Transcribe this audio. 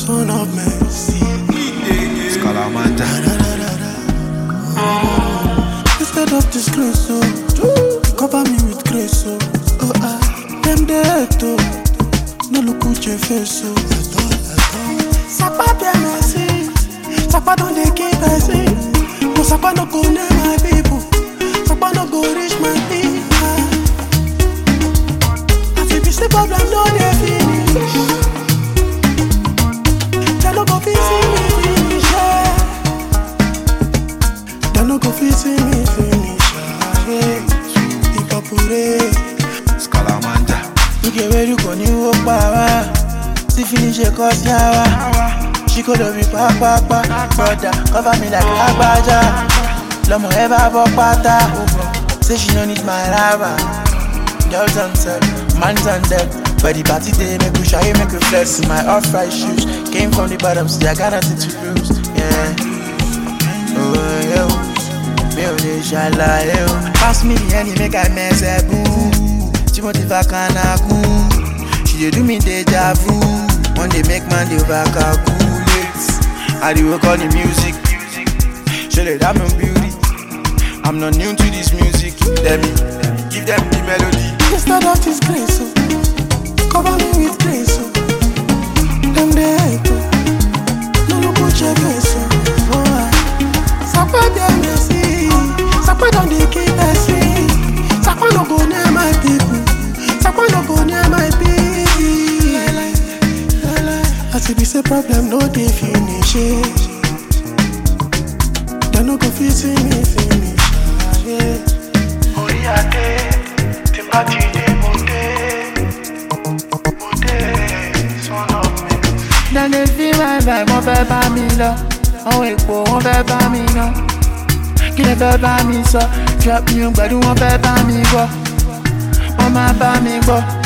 son of mercy. Scalamanda. Instead of disgrace, oh, cover me with grace, oh, oh ah, them dead, oh, no look at your face, oh. Sapa bien merci, Sapa don't dey keep person, no Sapa no go near my people, Sapa no go reach my people. As if it's the problem, no dey finish. They no go fit see me finish, yeah. They no go fit see me finish, yeah. Ìpàpùrẹ́. Scalamanda. Ike wẹ́rù kò ní wó pa wá. Tí finish kọ́ sí àwa. Ṣí kò lórí pápápá. Broda cover me like lágbájá. Lọ́mọ ẹ bá bọ́ pátá. Say she no need my rubber. Girls on set, man's on deck. But the party day make we shy, make we flex. My off-white shoes came from the bottom, so I got nothing to lose. Yeah. Oh, yeah. Mi ò lè ṣàlàyé o. Pass me the honey, make I mess ẹ bú. Tí mo ti fa kanakun. She dey do me deja vu. One day make man dey over calculate. Ariwo call the music. Ṣe lè dá mi beauty. I'm not new to this music. Let me give them the melody. Instead of disgrace, oh, cover me with grace, oh. Them they hate, oh. No look at your face, oh. oh ah. Sapa bien merci, Sapa don't dey keep person. Sapa no go near my people, Sapa no go near my people. As it be say problem, no dey finish it. They no go fit see me finish, ah, yeah. orí adé tí bá ti dé mo dé mo dé sọ́nà mi. Dem dey feel my vibe, wọ́n fẹ́ bá mi lọ. Àwọn èpò wọ́n fẹ́ bá mi ná. Kí lè fẹ́ bá mi sọ? Drop me pẹ̀lú wọ́n fẹ́ bá mi gbọ́. Wọ́n máa bá mi gbọ́.